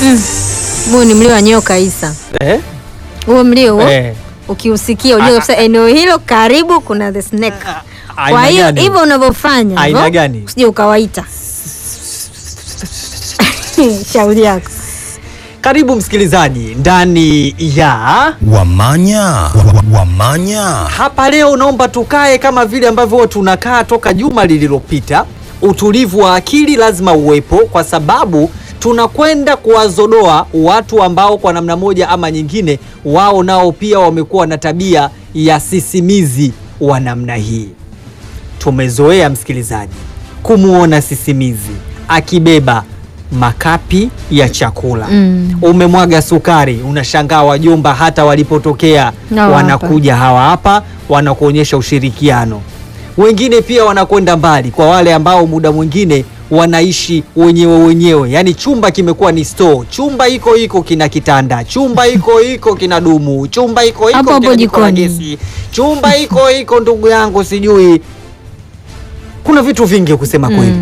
Huo ni mlio wa nyoka Isa. Eh? Huo mlio huo Eh. ukiusikia ujue kabisa eneo hilo karibu kuna the snake. Kwa Aina hiyo gani? hivyo unavyofanya Aina hivyo, gani? usije ukawaita. Shauri yako. Karibu msikilizaji ndani ya Wamanya, wa- wamanya. hapa leo. Naomba tukae kama vile ambavyo huwa tunakaa toka juma lililopita. Utulivu wa akili lazima uwepo, kwa sababu tunakwenda kuwazodoa watu ambao kwa namna moja ama nyingine, wao nao pia wamekuwa na tabia ya sisimizi wa namna hii. Tumezoea msikilizaji, kumwona sisimizi akibeba makapi ya chakula Mm. umemwaga sukari, unashangaa wajomba hata walipotokea Hawa wanakuja hawa hapa wanakuonyesha ushirikiano. Wengine pia wanakwenda mbali, kwa wale ambao muda mwingine wanaishi wenyewe wenyewe, yaani chumba kimekuwa ni store. Chumba iko iko kina kitanda, chumba iko iko kina dumu, chumba iko iko Hapo hapo kina jiko la jikoni. gesi, chumba iko iko, ndugu yangu, sijui kuna vitu vingi kusema kweli.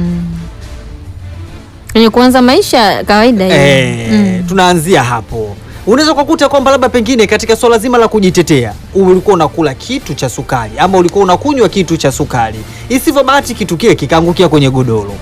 Kwenye kuanza maisha ya kawaida hiyo. Eh, Mm. tunaanzia hapo. Unaweza kukuta kwamba labda pengine katika swala zima la kujitetea ulikuwa unakula kitu cha sukari ama ulikuwa unakunywa kitu cha sukari, isivyo bahati kitu kile kikaangukia kwenye godoro,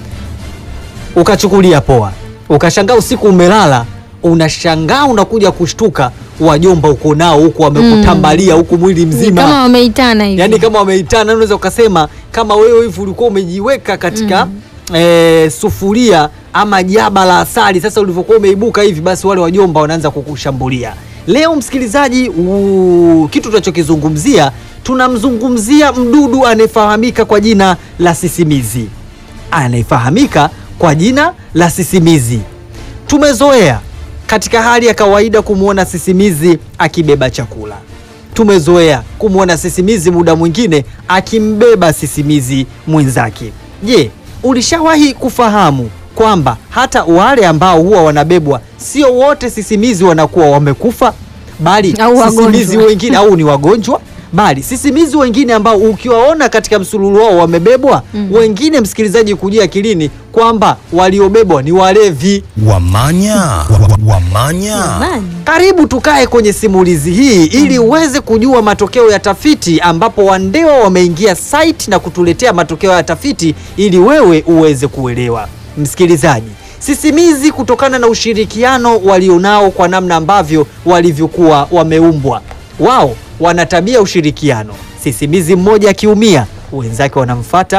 ukachukulia poa, ukashangaa usiku umelala, unashangaa unakuja kushtuka, wajomba uko nao huku wamekutambalia huku mwili mzima Kama wameitana hivi. yaani kama wameitana, unaweza ukasema kama wewe hivi ulikuwa umejiweka katika eh, sufuria ama jaba la asali. Sasa ulivyokuwa umeibuka hivi, basi wale wajomba wanaanza kukushambulia. Leo msikilizaji, u- kitu tunachokizungumzia, tunamzungumzia mdudu anayefahamika kwa jina la sisimizi, anayefahamika kwa jina la sisimizi. Tumezoea katika hali ya kawaida kumwona sisimizi akibeba chakula. Tumezoea kumwona sisimizi muda mwingine akimbeba sisimizi mwenzake. Je, ulishawahi kufahamu kwamba hata wale ambao huwa wanabebwa sio wote sisimizi wanakuwa wamekufa, bali Au wagonjwa. sisimizi wengine au ni wagonjwa bali sisimizi wengine ambao ukiwaona katika msululu wao wamebebwa, wengine msikilizaji, kujia akilini kwamba waliobebwa ni walevi. Wamanya, wa- wa- wamanya. Jamani. Karibu tukae kwenye simulizi hii ili uweze kujua matokeo ya tafiti, ambapo Wandewa wameingia site na kutuletea matokeo ya tafiti ili wewe uweze kuelewa. Msikilizaji, sisimizi kutokana na ushirikiano walionao kwa namna ambavyo walivyokuwa wameumbwa, wao wana tabia ya ushirikiano. Sisimizi mmoja akiumia, wenzake wanamfata,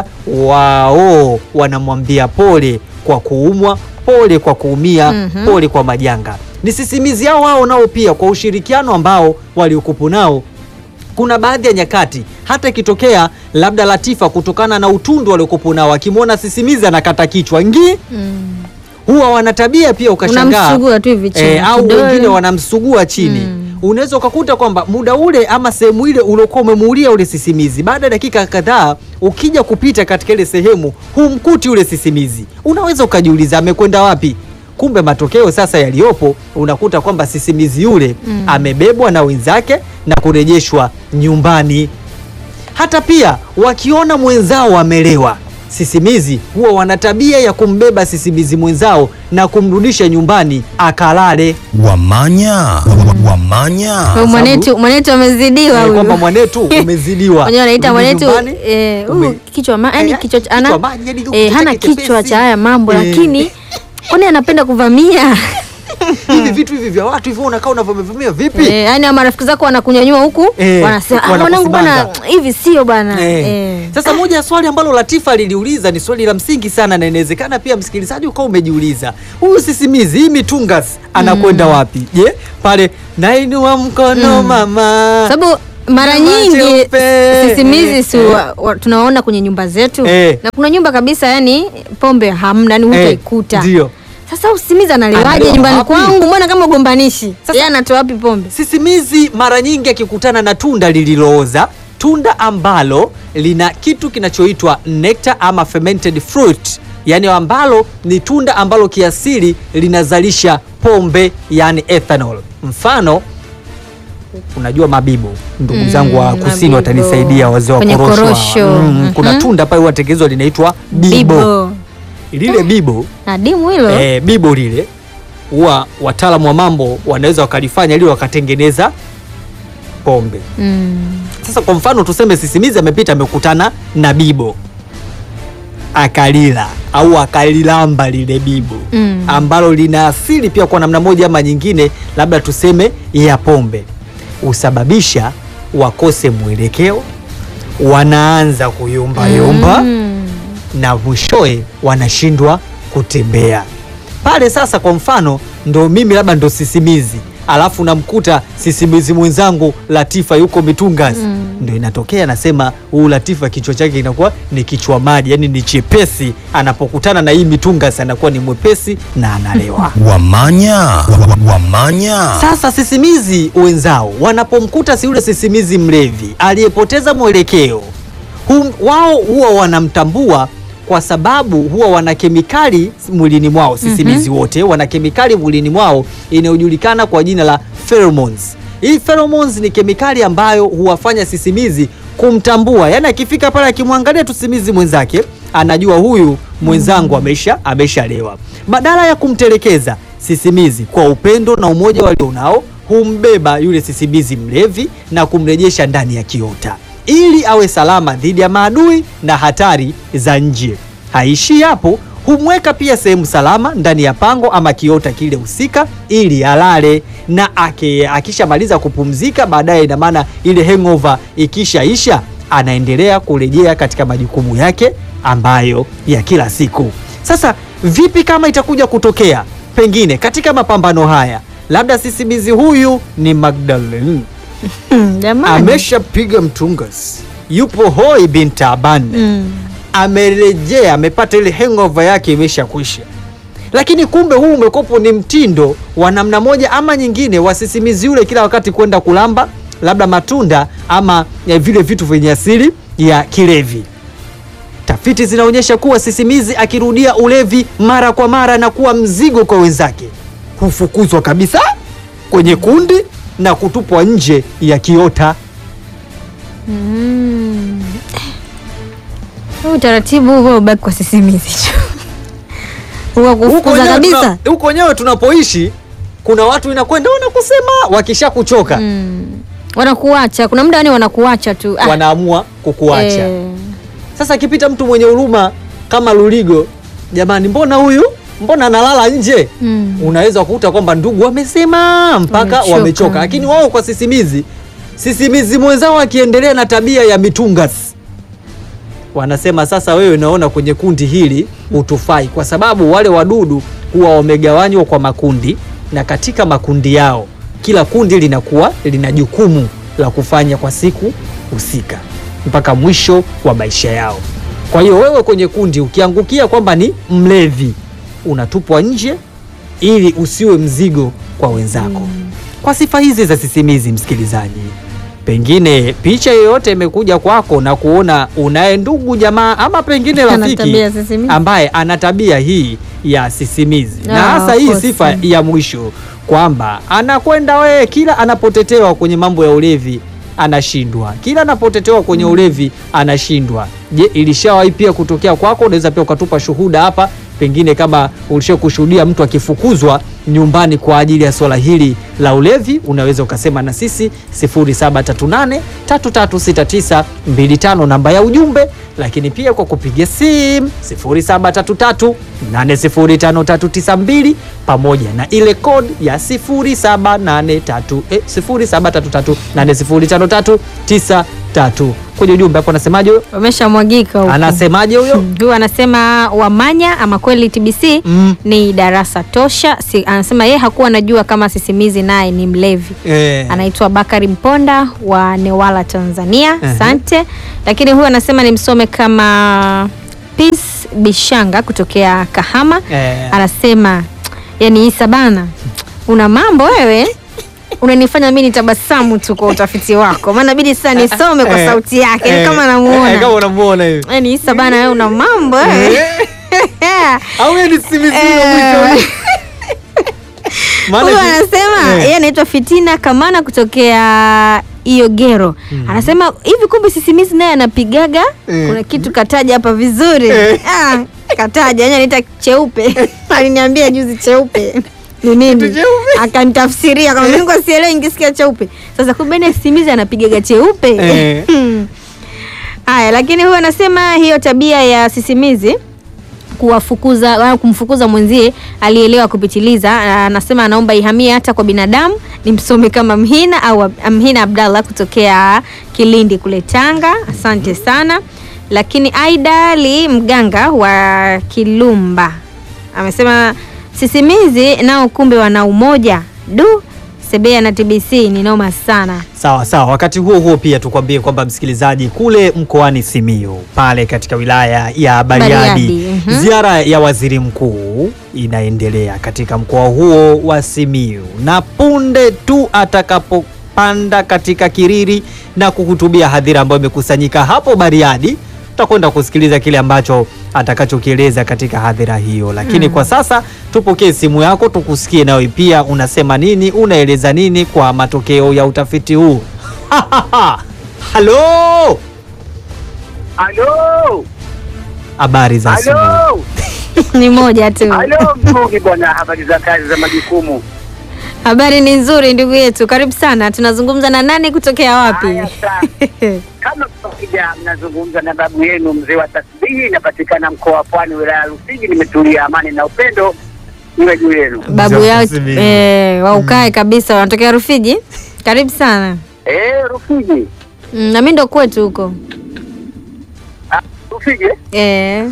wao wanamwambia pole kwa kuumwa, pole kwa kuumia, Mhm. pole kwa majanga. Ni sisimizi hao wao nao pia kwa ushirikiano ambao waliokupo nao kuna baadhi ya nyakati hata ikitokea labda Latifa kutokana na utundu waliokupo nao akimwona sisimizi anakata kichwa ngi Mm. huwa wana tabia pia ukashangaa Unamsugua tu hivi chini. eh, au kidole. wengine wanamsugua chini Mm. unaweza ukakuta kwamba muda ule ama sehemu ile uliokuwa umemuulia ule sisimizi, baada ya dakika kadhaa ukija kupita katika ile sehemu humkuti ule sisimizi, unaweza ukajiuliza amekwenda wapi? Kumbe matokeo sasa yaliyopo unakuta kwamba sisimizi yule Mm. amebebwa na wenzake na kurejeshwa nyumbani. Hata pia wakiona mwenzao amelewa, sisimizi huwa wana tabia ya kumbeba sisimizi mwenzao na kumrudisha nyumbani akalale. Wamanya, wa- wa- wamanya. Huyu mwanetu mwanetu amezidiwa Eh, huyu. kwamba mwanetu umezidiwa. Wenyewe wanaita Rudi mwanetu nyumbani, eh, ume- huyu kichwa ma, yani Eh, kichwa cha- kichwa ana maji, yani eh, kichwa hana chake kichwa chepesi. cha haya mambo Eh. lakini kwani anapenda kuvamia hivi vitu hivi vya watu hivyo unakaa unavyovamia vipi? eh, yani ama marafiki zako wanakunyanyua huku Eh, wanasema "Ah, wanakusimanga." mwanangu bwana hivi sio bwana Eh. eh. Sasa moja ya swali ambalo Latifa liliuliza ni swali la msingi sana, na inawezekana pia msikilizaji ukawa umejiuliza, huyu sisimizi hii mitungas anakwenda wapi? Je, pale nainua mkono mama, sababu mara Kama nyingi cheupe. sisimizi si Eh. wa- wa- tunaona kwenye nyumba zetu Eh. na kuna nyumba kabisa yani pombe hamna yani Eh, hutaikuta ndio sasa usimizi analewaje Analewa nyumbani wapi? kwangu mbona kama ugombanishi Sasa- yeye anatoa wapi pombe Sisimizi mara nyingi akikutana na tunda lililooza, tunda ambalo lina kitu kinachoitwa nectar ama fermented fruit, yani ambalo ni tunda ambalo kiasili linazalisha pombe, yani ethanol. Mfano, unajua mabibo, ndugu Mm, zangu wa kusini mabibo. watanisaidia, wazee wa Kwenye korosho hawa. korosho. Mm, kuna Mhm. tunda pale huwatengenezwa linaitwa bibo. bibo Lile bibo na dimu hilo eh, bibo lile huwa wataalamu wa mambo wanaweza wakalifanya ili wakatengeneza pombe. Mm. Sasa kwa mfano tuseme sisimizi amepita amekutana na bibo akalila au akalilamba lile bibo Mm. ambalo lina asili pia kwa namna moja ama nyingine, labda tuseme ya pombe, husababisha wakose mwelekeo, wanaanza kuyumbayumba Mm. na mwishowe wanashindwa kutembea pale. Sasa kwa mfano, ndo mimi labda ndo sisimizi, alafu namkuta sisimizi mwenzangu Latifa yuko Mitungas, Mm. ndo inatokea nasema, huu Latifa kichwa chake inakuwa ni kichwa maji, yani ni chepesi. Anapokutana na hii Mitungas anakuwa ni mwepesi na analewa. Wamanya. Wa- wa- Wamanya. Sasa sisimizi wenzao wanapomkuta si yule sisimizi mlevi aliyepoteza mwelekeo, hum, wao huwa wanamtambua kwa sababu huwa wana kemikali mwilini mwao. Sisimizi wote wana kemikali mwilini mwao inayojulikana kwa jina la pheromones. Hii pheromones ni kemikali ambayo huwafanya sisimizi kumtambua, yaani akifika pale akimwangalia tu sisimizi mwenzake anajua huyu mwenzangu amesha ameshalewa. Badala ya kumtelekeza sisimizi kwa upendo na umoja walionao, humbeba yule sisimizi mlevi na kumrejesha ndani ya kiota ili awe salama dhidi ya maadui na hatari za nje. Haishii hapo, humweka pia sehemu salama ndani ya pango ama kiota kile husika ili alale, na ake- akishamaliza kupumzika baadaye, ina maana ile hangover ikishaisha, anaendelea kurejea katika majukumu yake ambayo ya kila siku. Sasa vipi kama itakuja kutokea pengine katika mapambano haya, labda sisimizi huyu ni Magdalene Hmm, Jamani. ameshapiga mtungas, yupo hoi bin taban, Mm. amerejea, amepata ile hangover yake imeshakwisha, lakini kumbe huu umekopo ni mtindo wa namna moja ama nyingine wa sisimizi yule kila wakati kwenda kulamba labda matunda ama ya vile vitu vyenye asili ya kilevi. Tafiti zinaonyesha kuwa sisimizi akirudia ulevi mara kwa mara na kuwa mzigo kwa wenzake, hufukuzwa kabisa kwenye kundi na kutupwa nje ya kiota. Mm. Huu utaratibu huo ubaki kwa sisimizi tu. Huwa Huko kufukuza wenyewe kabisa. tuna- huko wenyewe tunapoishi kuna watu inakwenda wanakusema, wakisha kuchoka Mm. Wanakuacha, kuna muda yani wanakuacha tu. Ah, wanaamua kukuacha. eh. Sasa akipita mtu mwenye huruma kama Luligo, jamani, mbona huyu mbona analala nje? Mm. Unaweza kukuta kwamba ndugu wamesema mpaka Wamechoka. wamechoka, lakini wao kwa sisimizi, sisimizi mwenzao akiendelea na tabia ya mitungas, wanasema sasa, wewe naona kwenye kundi hili hutufai, kwa sababu wale wadudu huwa wamegawanywa kwa makundi, na katika makundi yao kila kundi linakuwa lina jukumu la kufanya kwa siku husika mpaka mwisho wa maisha yao. Kwa hiyo wewe kwenye kundi ukiangukia kwamba ni mlevi, unatupwa nje ili usiwe mzigo kwa wenzako. Kwa sifa hizi za sisimizi, msikilizaji, pengine picha yoyote imekuja kwako na kuona unaye ndugu jamaa ama pengine Ana rafiki tabia ya sisimizi. ambaye ana tabia hii ya sisimizi na Ah, hasa of hii course. sifa ya mwisho kwamba anakwenda wewe, kila anapotetewa kwenye mambo ya ulevi anashindwa, kila anapotetewa kwenye ulevi anashindwa. Je, ilishawahi pia kutokea kwako? Unaweza pia ukatupa shuhuda hapa, pengine kama ulisha kushuhudia mtu akifukuzwa nyumbani kwa ajili ya swala hili la ulevi, unaweza ukasema na sisi 0738 336925 namba ya ujumbe, lakini pia kwa kupiga simu 0733 805392 pamoja na ile kodi ya 0783 eh, 0733 kwenye ujumbe hapo. Anasemaje huyo? Wameshamwagika huko. Anasemaje huyo? Hmm, Huyu anasema Wamanya ama kweli TBC Mm. ni darasa tosha. Si, anasema yeye hakuwa anajua kama sisimizi naye ni mlevi. Eh. Anaitwa Bakari Mponda wa Newala, Tanzania. Ehe. Asante. Lakini huyu anasema nimsome kama Peace Bishanga kutokea Kahama. Eh. Anasema yani Isa bana, una mambo wewe unanifanya mimi nitabasamu tu kwa utafiti wako, maana bidi sasa nisome kwa Eh. sauti yake Eh. kama Eh, kama namuona. unamuona hivi. Yani Isa bana, wewe una mambo wewe. Au yeye ni sisimizi Eh. wa mwisho. Maana Huyu ki- anasema Eh. yeye anaitwa Fitina Kamana kutokea Iogero. Anasema hivi kumbe sisimizi naye anapigaga. Eh. Kuna kitu kataja hapa vizuri. Eh. Ah, kataja, yani anaita cheupe. Aliniambia juzi cheupe. ni nini Kitu cheupe. akanitafsiria kama mimi kwa sielewi nikisikia cheupe sasa kumbe naye sisimizi anapigaga cheupe Eh. haya lakini huyu anasema hiyo tabia ya sisimizi kuwafukuza au kumfukuza mwenzie alielewa kupitiliza. Anasema anaomba ihamie hata kwa binadamu. Ni msome kama Mhina au Ab- Mhina Abdallah kutokea Kilindi kule Tanga. Asante sana. Lakini Aida Ali mganga wa Kilumba amesema sisimizi nao kumbe wana umoja. Du, Sebea na TBC ni noma sana. Sawa sawa. Wakati huo huo pia tukwambie kwamba msikilizaji, kule mkoani Simiyu pale katika wilaya ya Bariadi, Bariadi, mhm. ziara ya waziri mkuu inaendelea katika mkoa huo wa Simiyu, na punde tu atakapopanda katika kiriri na kuhutubia hadhira ambayo imekusanyika hapo Bariadi, tutakwenda kusikiliza kile ambacho atakachokieleza katika hadhira hiyo, lakini Mm. kwa sasa tupokee simu yako tukusikie, nawe pia unasema nini, unaeleza nini kwa matokeo ya utafiti huu. Halo, Halo, habari za asubuhi. halo, ni moja tu. halo, Mbugi bwana, habari za kazi za majukumu. Habari ni nzuri ndugu yetu, karibu sana. Tunazungumza na nani kutokea wapi? Haya, sawa. Kama kawaida, mnazungumza na babu yenu mzee wa tasbihi, inapatikana mkoa wa Pwani, wilaya ya Rufiji. Nimetulia, amani na upendo iwe juu yenu. Babu Mzee wa yao Kusini. eh, waukae kabisa, wanatokea Rufiji. Karibu sana. Eh, Rufiji, Mm, na mimi ndo kwetu huko Ah, Rufiji. eh? eh.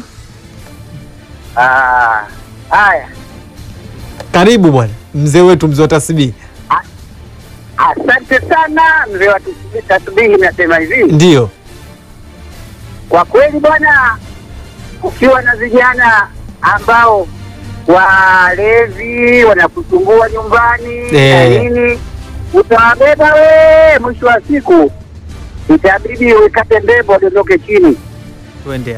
Ah, haya, Karibu bwana mzee wetu, mzee wa tasbihi. asante sana mzee wa tasbihi- tasbihi. Nasema hivi Ndiyo, Kwa kweli bwana, ukiwa na vijana ambao walevi wanakusumbua nyumbani na Eh. nini, utawabeba we, mwisho wa siku itabidi uikate mbembo wadondoke chini. tuendea.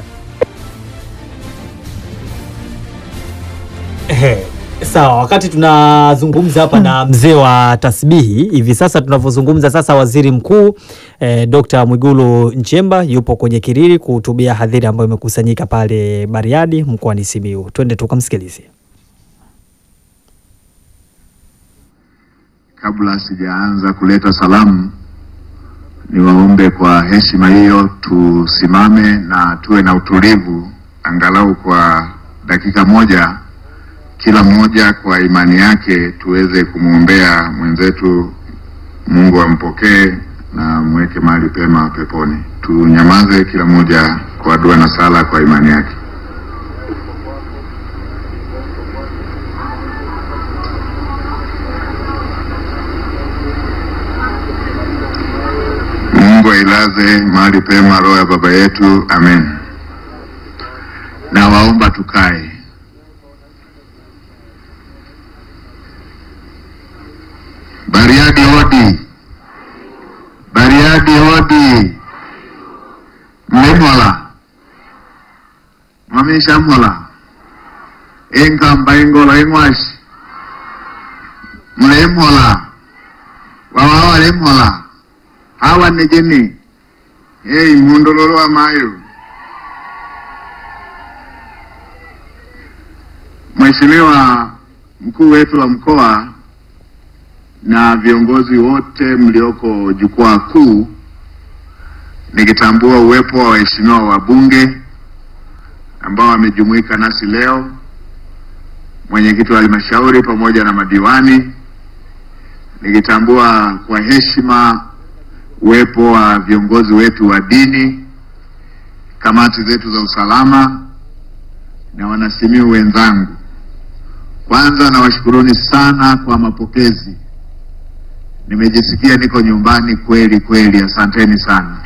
Ehe, Sawa, wakati tunazungumza hapa na mzee wa tasbihi hivi sasa tunavyozungumza sasa, waziri mkuu eh, Dr. Mwigulu Nchemba yupo kwenye kiriri kuhutubia hadhira ambayo imekusanyika pale Bariadi mkoani Simiyu. Twende tukamsikilize. Kabla sijaanza kuleta salamu, niwaombe kwa heshima hiyo tusimame na tuwe na utulivu angalau kwa dakika moja, kila mmoja kwa imani yake, tuweze kumwombea mwenzetu, Mungu ampokee na mweke mahali pema peponi. Tunyamaze kila mmoja kwa dua na sala kwa imani yake. Mungu ailaze mahali pema roho ya baba yetu, amen. Na waomba tukae. Bariadi hodi, Bariadi hodi, mlemola mwamishamola enkamba engola eng'washi mlemola wawawa lemola hawa nejeni hey, mundololo wa mayo Mheshimiwa mkuu wetu wa mkoa na viongozi wote mlioko jukwaa kuu, nikitambua uwepo wa waheshimiwa wabunge ambao wamejumuika nasi leo, mwenyekiti wa halmashauri pamoja na madiwani, nikitambua kwa heshima uwepo wa viongozi wetu wa dini, kamati zetu za usalama na wanasimiu wenzangu. Kwanza nawashukuruni sana kwa mapokezi. Nimejisikia niko nyumbani kweli kweli, asanteni sana.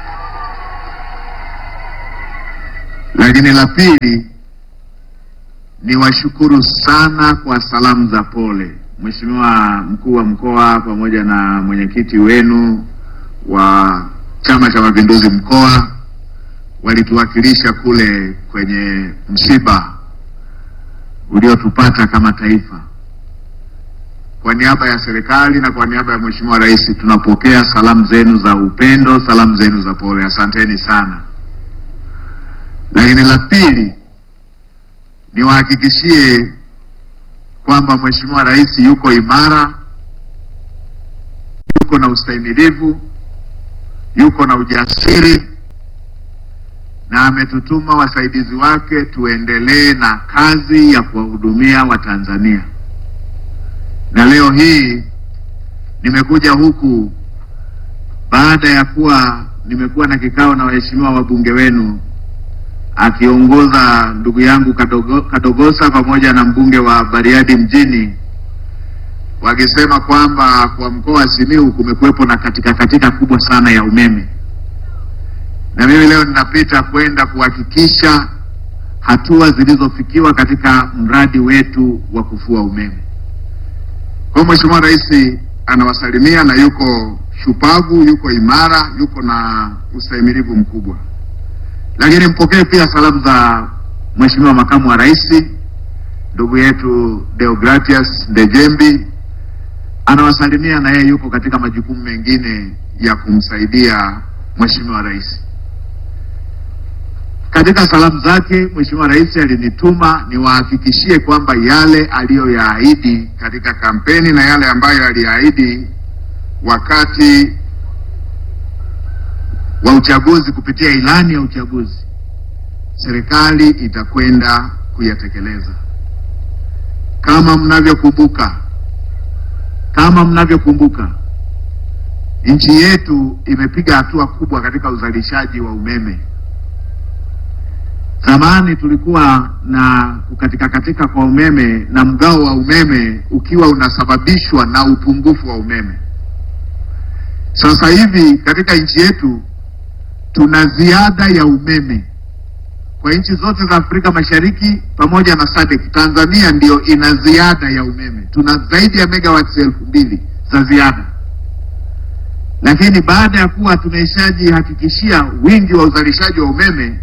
Lakini la pili, niwashukuru sana kwa salamu za pole. Mheshimiwa mkuu wa mkoa pamoja na mwenyekiti wenu wa Chama cha Mapinduzi mkoa walituwakilisha kule kwenye msiba uliotupata kama taifa. Kwa niaba ya serikali na kwa niaba ya Mheshimiwa Rais, tunapokea salamu zenu za upendo, salamu zenu za pole, asanteni sana. Lakini la pili, niwahakikishie kwamba Mheshimiwa Rais yuko imara, yuko na ustahimilivu, yuko na ujasiri na ametutuma wasaidizi wake tuendelee na kazi ya kuwahudumia Watanzania. Na leo hii nimekuja huku baada ya kuwa nimekuwa na kikao na waheshimiwa wabunge wenu akiongoza ndugu yangu Kadogo, Kadogosa pamoja na mbunge wa Bariadi mjini wakisema kwamba kwa mkoa wa Simiyu kumekuwepo na katika katika kubwa sana ya umeme, na mimi leo ninapita kwenda kuhakikisha hatua zilizofikiwa katika mradi wetu wa kufua umeme. Kwa hiyo Mheshimiwa Rais anawasalimia na yuko shupavu, yuko imara, yuko na ustahimilivu mkubwa. Lakini mpokee pia salamu za Mheshimiwa Makamu wa Rais ndugu yetu Deogratias Ndejembi, anawasalimia na yeye yuko katika majukumu mengine ya kumsaidia Mheshimiwa Rais. Katika salamu zake Mheshimiwa Rais alinituma niwahakikishie kwamba yale aliyoyaahidi katika kampeni na yale ambayo aliyaahidi wakati wa uchaguzi kupitia ilani ya uchaguzi, serikali itakwenda kuyatekeleza. Kama mnavyokumbuka, kama mnavyokumbuka, nchi yetu imepiga hatua kubwa katika uzalishaji wa umeme. Zamani tulikuwa na kukatika katika kwa umeme na mgao wa umeme ukiwa unasababishwa na upungufu wa umeme. Sasa hivi katika nchi yetu tuna ziada ya umeme kwa nchi zote za Afrika Mashariki pamoja na SADC. Tanzania ndiyo ina ziada ya umeme, tuna zaidi ya megawatts elfu mbili za ziada, lakini baada ya kuwa tumeshajihakikishia wingi wa uzalishaji wa umeme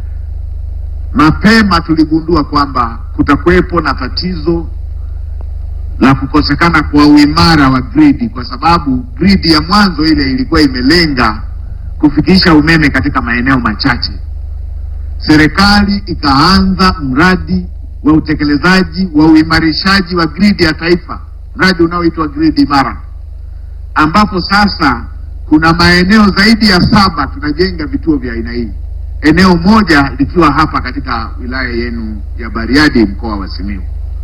mapema tuligundua kwamba kutakuwepo na tatizo la kukosekana kwa uimara wa gridi, kwa sababu gridi ya mwanzo ile ilikuwa imelenga kufikisha umeme katika maeneo machache. Serikali ikaanza mradi wa utekelezaji wa uimarishaji wa gridi ya taifa, mradi unaoitwa gridi imara, ambapo sasa kuna maeneo zaidi ya saba tunajenga vituo vya aina hii eneo moja likiwa hapa katika wilaya yenu ya Bariadi mkoa wa Simiyu.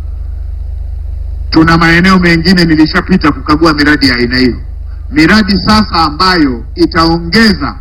Tuna maeneo mengine nilishapita kukagua miradi ya aina hiyo, miradi sasa ambayo itaongeza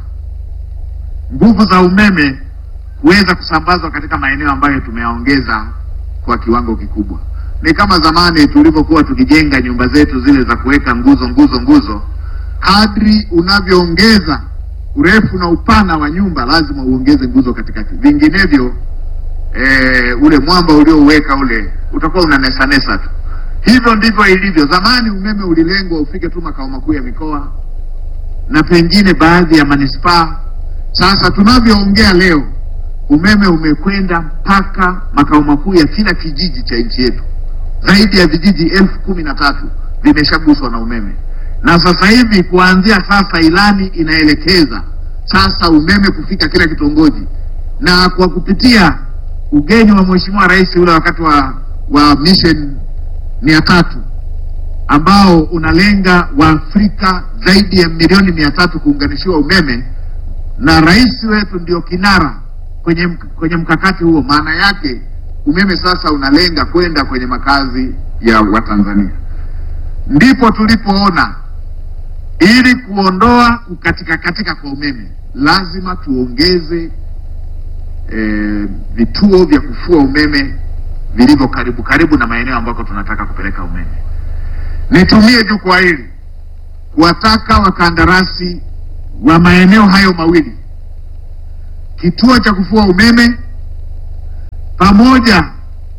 nguvu za umeme kuweza kusambazwa katika maeneo ambayo tumeyaongeza kwa kiwango kikubwa. Ni kama zamani tulivyokuwa tukijenga nyumba zetu zile za kuweka nguzo nguzo nguzo, kadri unavyoongeza urefu na upana wa nyumba lazima uongeze nguzo katikati, vinginevyo e, ule mwamba uliouweka ule utakuwa unanesanesa tu. Hivyo ndivyo ilivyo. Zamani umeme ulilengwa ufike tu makao makuu ya mikoa na pengine baadhi ya manispaa. Sasa tunavyoongea leo, umeme umekwenda mpaka makao makuu ya kila kijiji cha nchi yetu. Zaidi ya vijiji elfu kumi na tatu vimeshaguswa na umeme na sasa hivi kuanzia sasa ilani inaelekeza sasa umeme kufika kila kitongoji, na kwa kupitia ugeni wa Mheshimiwa Rais ule wakati wa wa mission mia tatu ambao unalenga Waafrika zaidi ya milioni mia tatu kuunganishiwa umeme, na rais wetu ndio kinara kwenye kwenye mkakati huo. Maana yake umeme sasa unalenga kwenda kwenye makazi ya Watanzania, ndipo tulipoona ili kuondoa kukatika katika kwa umeme lazima tuongeze e, vituo vya kufua umeme vilivyo karibu karibu na maeneo ambako tunataka kupeleka umeme. Nitumie jukwaa hili kuwataka wakandarasi wa maeneo hayo mawili, kituo cha kufua umeme pamoja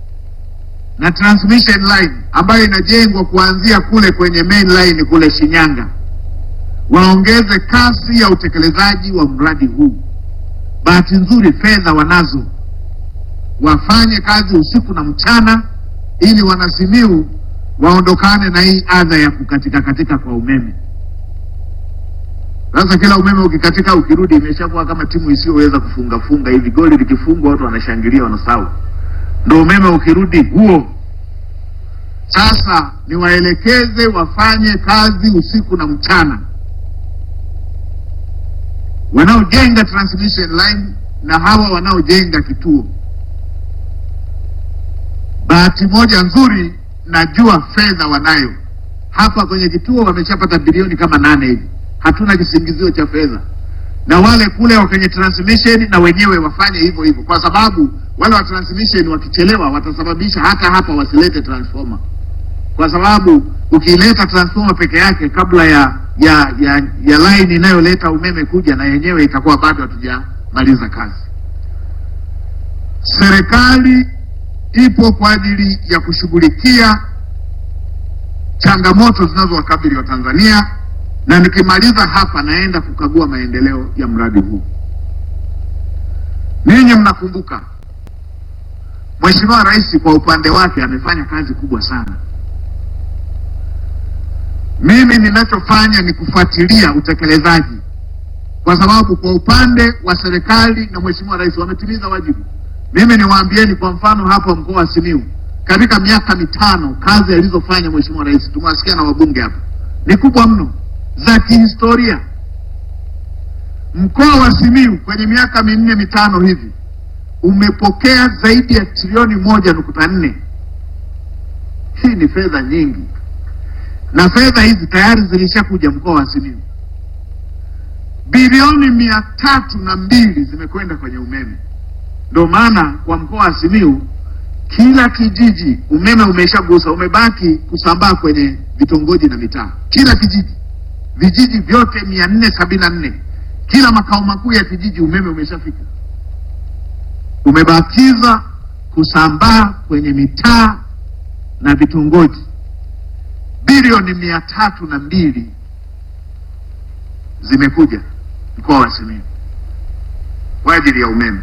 na transmission line ambayo inajengwa kuanzia kule kwenye main line kule Shinyanga waongeze kasi ya utekelezaji wa mradi huu. Bahati nzuri fedha wanazo, wafanye kazi usiku na mchana, ili wanasimiu waondokane na hii adha ya kukatika katika kwa umeme. Sasa kila umeme ukikatika, ukirudi, imeshakuwa kama timu isiyoweza kufunga funga hivi. Goli likifungwa watu wanashangilia, wanasahau. Ndo umeme ukirudi huo. Sasa niwaelekeze wafanye kazi usiku na mchana, wanaojenga transmission line na hawa wanaojenga kituo. Bahati moja nzuri, najua fedha wanayo hapa kwenye kituo, wameshapata bilioni kama nane hivi, hatuna kisingizio cha fedha na wale kule wa kwenye transmission na wenyewe wafanye hivyo hivyo, kwa sababu wale wa transmission wakichelewa watasababisha hata hapa wasilete transformer, kwa sababu ukileta transformer peke yake kabla ya ya ya, ya line inayoleta umeme kuja, na yenyewe itakuwa bado hatujamaliza kazi. Serikali ipo kwa ajili ya kushughulikia changamoto zinazowakabili Watanzania na nikimaliza hapa naenda kukagua maendeleo ya mradi huu. Ninyi mnakumbuka Mheshimiwa Rais kwa upande wake amefanya kazi kubwa sana. Mimi ninachofanya ni kufuatilia utekelezaji, kwa sababu kwa upande wa serikali na Mheshimiwa Rais wametimiza wajibu. Mimi niwaambieni, kwa mfano hapa mkoa wa Simiyu, katika miaka mitano kazi alizofanya Mheshimiwa Rais, tumewasikia na wabunge hapa, ni kubwa mno za kihistoria. Mkoa wa Simiyu kwenye miaka minne mitano hivi umepokea zaidi ya trilioni moja nukta nne. Hii ni fedha nyingi, na fedha hizi tayari zilishakuja mkoa wa Simiyu. Bilioni mia tatu na mbili zimekwenda kwenye umeme. Ndio maana kwa mkoa wa Simiyu kila kijiji umeme umeshagusa, umebaki kusambaa kwenye vitongoji na mitaa. Kila kijiji vijiji vyote mia nne sabini na nne kila makao makuu ya kijiji umeme umeshafika, umebakiza kusambaa kwenye mitaa na vitongoji. Bilioni mia tatu na mbili zimekuja mkoa wa Simiyu kwa ajili ya umeme.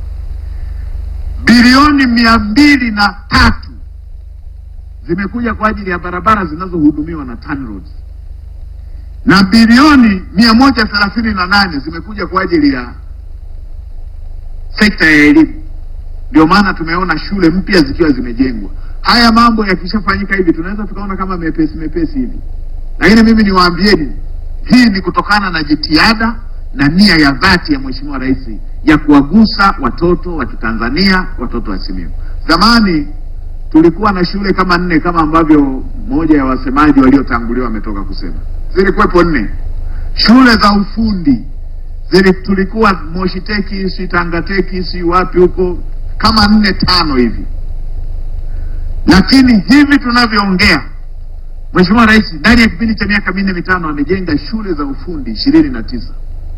Bilioni mia mbili na tatu zimekuja kwa ajili ya barabara zinazohudumiwa na TANROADS na bilioni mia moja thelathini na nane zimekuja kwa ajili ya sekta ya elimu. Ndio maana tumeona shule mpya zikiwa zimejengwa. Haya mambo yakishafanyika hivi tunaweza tukaona kama mepesi mepesi hivi, lakini mimi niwaambieni, hii ni kutokana na jitihada na nia ya dhati ya Mheshimiwa Rais ya kuwagusa watoto wa Kitanzania, watoto wa Simiyu. Zamani tulikuwa na shule kama nne kama ambavyo mmoja ya wasemaji waliotanguliwa wametoka kusema zilikuwepo nne shule za ufundi zili, tulikuwa Moshi Teki, si Tanga Teki, si wapi huko kama nne tano hivi, lakini hivi tunavyoongea, Mheshimiwa Rais ndani ya kipindi cha miaka minne mitano amejenga shule za ufundi ishirini na tisa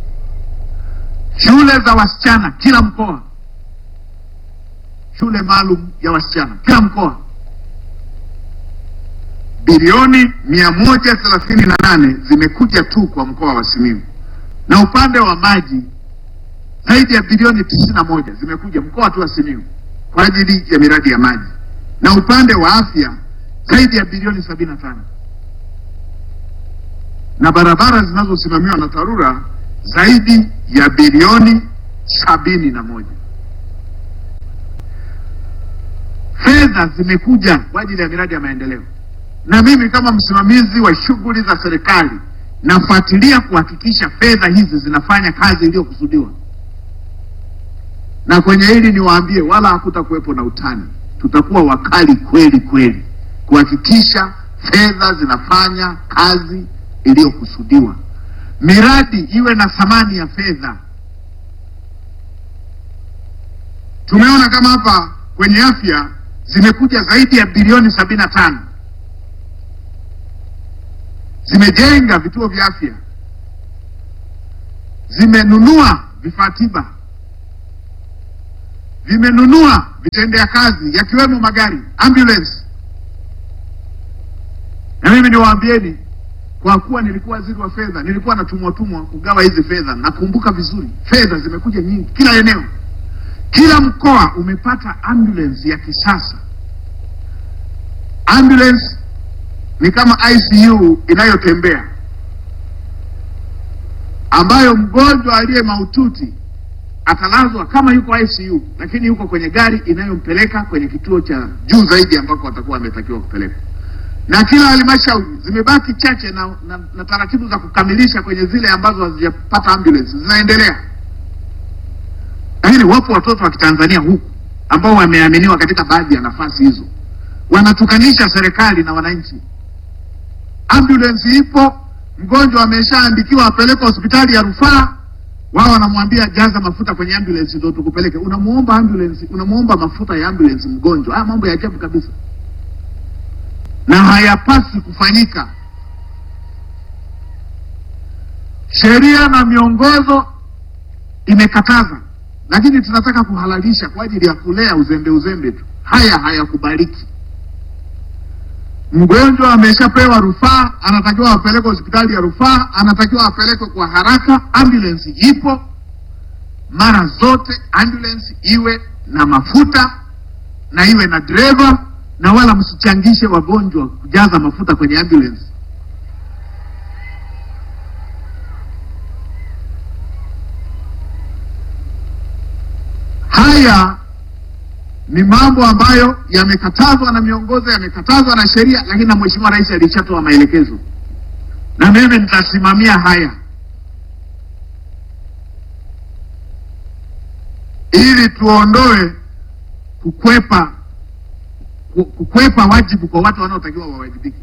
shule za wasichana kila mkoa, shule maalum ya wasichana kila mkoa bilioni mia moja thelathini na nane zimekuja tu kwa mkoa wa Simiyu, na upande wa maji zaidi ya bilioni tisini na moja zimekuja mkoa tu wa Simiyu kwa ajili ya miradi ya maji, na upande wa afya zaidi ya bilioni sabini na tano na barabara zinazosimamiwa na TARURA zaidi ya bilioni sabini na moja. Fedha zimekuja kwa ajili ya miradi ya maendeleo na mimi kama msimamizi wa shughuli za serikali nafuatilia kuhakikisha fedha hizi zinafanya kazi iliyokusudiwa. Na kwenye hili niwaambie, wala hakutakuwepo na utani, tutakuwa wakali kweli kweli kuhakikisha fedha zinafanya kazi iliyokusudiwa, miradi iwe na thamani ya fedha. Tumeona kama hapa kwenye afya zimekuja zaidi ya bilioni sabini na tano zimejenga vituo vya afya, zimenunua vifaa tiba, vimenunua vitendea kazi yakiwemo magari ambulance. Na mimi niwaambieni, kwa kuwa nilikuwa waziri wa fedha, nilikuwa natumwa tumwa kugawa hizi fedha. Nakumbuka vizuri, fedha zimekuja nyingi, kila eneo, kila mkoa umepata ambulance ya kisasa. Ambulance ni kama ICU inayotembea ambayo mgonjwa aliye mahututi atalazwa kama yuko ICU, lakini yuko kwenye gari inayompeleka kwenye kituo cha juu zaidi ambako atakuwa ametakiwa kupelekwa. na kila halmashauri zimebaki chache na, na, na taratibu za kukamilisha kwenye zile ambazo hazijapata ambulance zinaendelea, lakini wapo watoto wa Kitanzania huku ambao wameaminiwa katika baadhi ya nafasi hizo, wanatukanisha serikali na wananchi. Ambulance ipo, mgonjwa ameshaandikiwa apelekwe hospitali ya rufaa, wao wanamwambia jaza mafuta kwenye ambulance ndio tukupeleke. Unamuomba ambulance, unamuomba mafuta ya ambulance mgonjwa. Haya mambo ya ajabu kabisa na hayapasi kufanyika. Sheria na miongozo imekataza, lakini tunataka kuhalalisha kwa ajili ya kulea uzembe uzembe tu. Haya hayakubaliki. Mgonjwa ameshapewa rufaa, anatakiwa apelekwe hospitali ya rufaa, anatakiwa apelekwe kwa haraka. Ambulance ipo mara zote, ambulance iwe na mafuta na iwe na dereva na wala msichangishe wagonjwa kujaza mafuta kwenye ambulance. Haya ni mambo ambayo yamekatazwa na miongozo, yamekatazwa na sheria, lakini na Mheshimiwa Rais alishatoa maelekezo, na mimi nitasimamia haya ili tuondoe kukwepa kukwepa wajibu kwa watu wanaotakiwa wawajibike.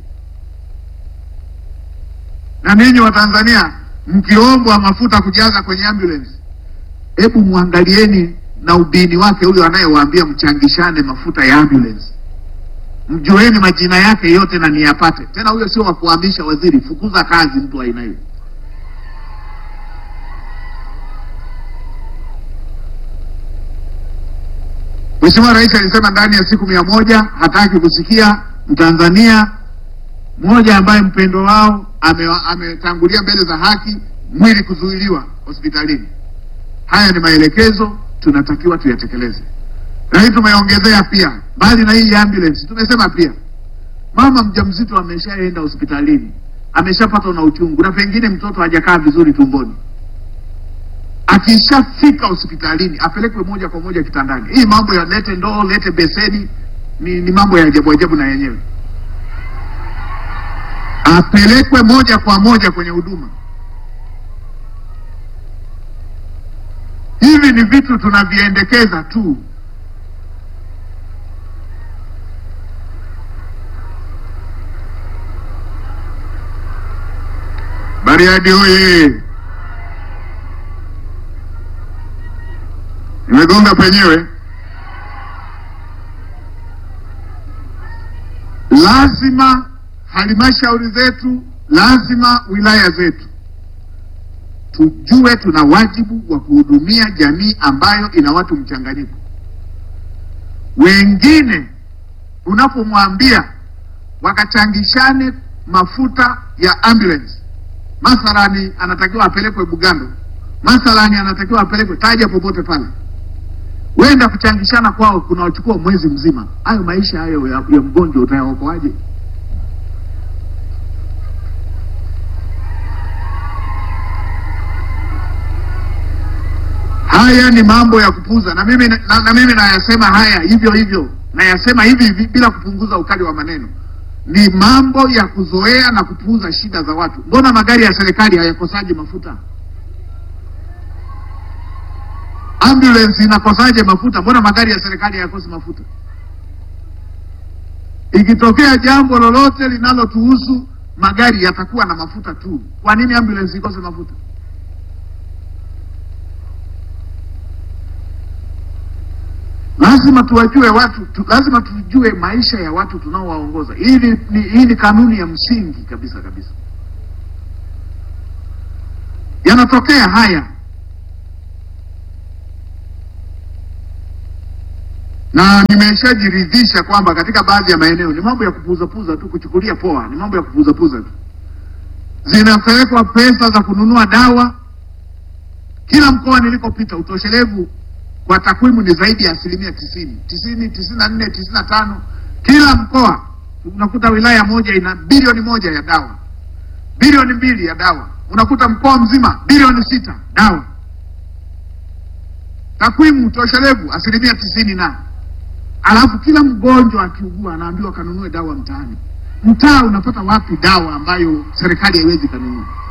Na ninyi Watanzania mkiombwa mafuta kujaza kwenye ambulance, hebu mwangalieni na ubini wake huyo anayewaambia mchangishane mafuta ya ambulance, mjueni majina yake yote na niyapate. Tena huyo sio wa kuhamisha waziri, fukuza kazi mtu wa aina hiyo. Mheshimiwa Rais alisema ndani ya siku mia moja hataki kusikia Mtanzania mmoja ambaye mpendo wao ametangulia ame mbele za haki mwili kuzuiliwa hospitalini. Haya ni maelekezo tunatakiwa tuyatekeleze, lakini tumeongezea pia, mbali na hii ambulance, tumesema pia mama mjamzito ameshaenda hospitalini, ameshapatwa na uchungu na pengine mtoto hajakaa vizuri tumboni akishafika hospitalini apelekwe moja kwa moja kitandani. Hii mambo ya lete ndoo lete beseni ni, ni mambo ya ajabu ajabu na yenyewe, apelekwe moja kwa moja kwenye huduma. Hivi ni vitu tunaviendekeza tu. Bariadi oye! Nimegonga penyewe. Lazima halmashauri zetu, lazima wilaya zetu tujue tuna wajibu wa kuhudumia jamii ambayo ina watu mchanganyiko. Wengine unapomwambia wakachangishane mafuta ya ambulance, mathalani anatakiwa apelekwe Bugando, mathalani anatakiwa apelekwe taja popote pale wenda kuchangishana kwao kunawachukua mwezi mzima. Hayo maisha hayo ya, ya mgonjwa utayaokoaje? Haya ni mambo ya kupuuza, na mimi na, na mimi nayasema haya hivyo hivyo, nayasema hivi hivi bila kupunguza ukali wa maneno. Ni mambo ya kuzoea na kupuuza shida za watu. Mbona magari ya serikali hayakosaji mafuta? Ambulance inakosaje mafuta? Mbona magari ya serikali hayakosi mafuta? Ikitokea jambo lolote linalotuhusu magari yatakuwa na mafuta tu. Kwa nini ambulance ikose mafuta? Lazima tuwajue watu tu, lazima tujue maisha ya watu tunaowaongoza. Hii ni, ni, hii ni kanuni ya msingi kabisa kabisa. Yanatokea haya na nimeshajiridhisha kwamba katika baadhi ya maeneo ni mambo ya kupuzapuza tu, kuchukulia poa, ni mambo ya kupuzapuza tu. Zinapelekwa pesa za kununua dawa. Kila mkoa nilikopita, utoshelevu kwa takwimu ni zaidi ya asilimia tisini, tisini, tisini na nne, tisini na tano. Kila mkoa unakuta wilaya moja ina bilioni moja ya dawa, bilioni mbili ya dawa, unakuta mkoa mzima bilioni sita dawa. Takwimu utoshelevu asilimia tisini na alafu kila mgonjwa akiugua anaambiwa kanunue dawa mtaani. mtaa unapata wapi dawa ambayo serikali haiwezi kanunua?